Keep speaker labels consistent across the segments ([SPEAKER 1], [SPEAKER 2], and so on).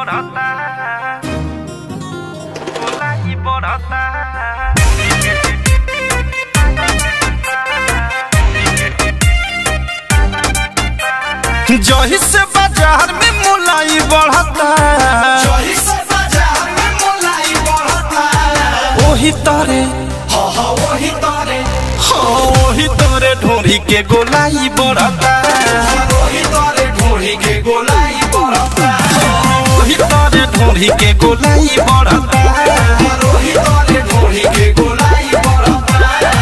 [SPEAKER 1] बढ़ता गोलाई बढ़ता
[SPEAKER 2] जही से बाजार में मुलाई बढ़ता
[SPEAKER 3] जही से बाजार में मोलाई बढ़ता
[SPEAKER 2] ओही तरे
[SPEAKER 3] हा हा वही तारे
[SPEAKER 2] हाँ ओही तरे ढोरी के गोलाई बढ़ता
[SPEAKER 3] वही तारे ढोली के गोलाई बढ़ता
[SPEAKER 2] ओही तरे ढोरी के गोलाई बढ़ता
[SPEAKER 3] वही तारे ढोली के गोलाई बढ़ता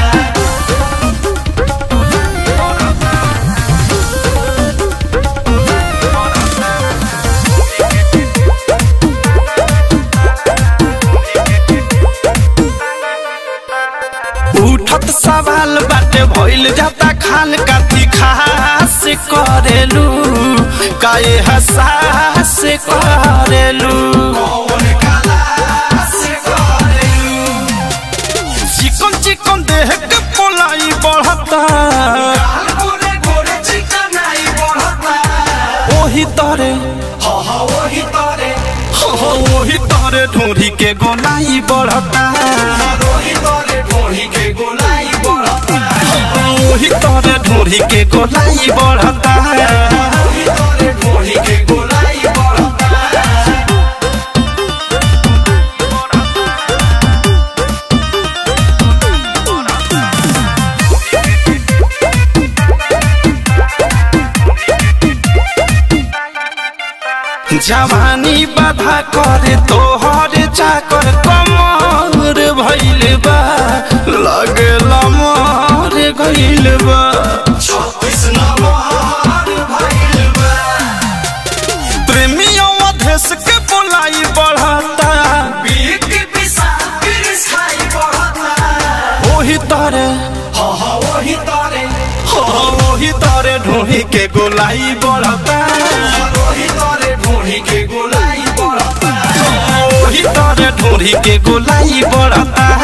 [SPEAKER 2] उठत सवाल बाटे भइल जाता खाल काती खास करेलू काए हसास करेलू
[SPEAKER 3] कौन काला से करेलू
[SPEAKER 2] चिकन चिकन देह के पोलाई बढ़ता
[SPEAKER 3] काल गोरे गोरे चिकनाई बढ़ता
[SPEAKER 2] ओही तरे
[SPEAKER 3] हा हा वही तारे
[SPEAKER 2] हो ओही तरे ढोरी के गोलाई बढ़ता
[SPEAKER 3] वही तारे ढोली के गोलाई बढ़ता
[SPEAKER 2] ओही तरे ढोरी के गोलाई बढ़ता
[SPEAKER 3] वही तारे ढोली के गोलाई बढ़ता
[SPEAKER 2] जवानी बाधा करे तोहर चाकर कमर भइल बा लगे लमर गइल बा
[SPEAKER 3] छत्तीस नंबर भइल बा
[SPEAKER 2] प्रेमियों अधेश के बोलाई बढ़ता
[SPEAKER 3] बीक पिसा पिरिस खाई बढ़ता
[SPEAKER 2] ओही तरे
[SPEAKER 3] हा हा वही तारे
[SPEAKER 2] हो ओही तरे ढोही के गोलाई बढ़ता
[SPEAKER 3] वही तारे ढोली के गोलाई बढ़ता
[SPEAKER 2] ओही तरे ढोही के गोलाई बढ़ता